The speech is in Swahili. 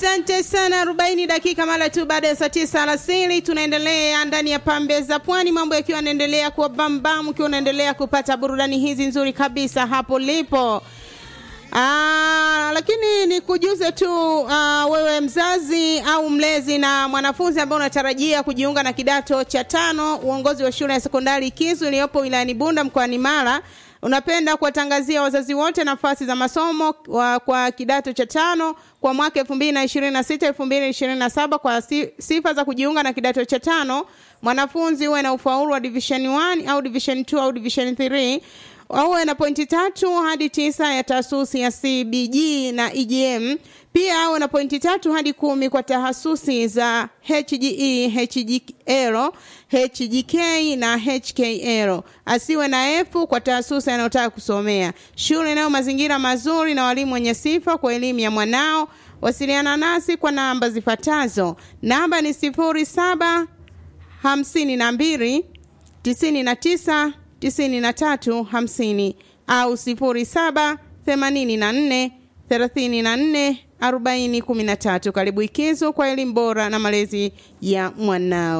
Asante sana. arobaini dakika mara tu baada ya saa tisa alasiri, tunaendelea ndani ya pambe za pwani, mambo yakiwa yanaendelea kuwa bambam, ukiwa unaendelea kupata burudani hizi nzuri kabisa hapo lipo. Aa, lakini ni kujuze tu aa, wewe mzazi au mlezi na mwanafunzi ambaye unatarajia kujiunga na kidato cha tano, uongozi wa shule ya sekondari Kizu iliyopo wilayani Bunda mkoani Mara unapenda kuwatangazia wazazi wote nafasi za masomo wa, kwa kidato cha tano kwa mwaka elfu mbili na ishirini na sita elfu mbili ishirini na saba kwa si, sifa za kujiunga na kidato cha tano mwanafunzi huwe na ufaulu wa division 1 au division 2 au division 3 auwe na pointi tatu hadi tisa ya taasusi ya CBG na EGM. Pia awe na pointi tatu hadi kumi kwa tahasusi za HGE, HGL, HGK na HKL. Asiwe na F kwa tahasusi anayotaka kusomea. Shule inayo mazingira mazuri na walimu wenye sifa kwa elimu ya mwanao. Wasiliana nasi kwa namba zifuatazo. Namba ni sifuri saba hamsini na mbili tisini na tisa tisini na tatu hamsini au sifuri saba themanini na nne thelathini na nne arobaini kumi na tatu. Karibu Ikizo kwa elimu bora na malezi ya mwanao.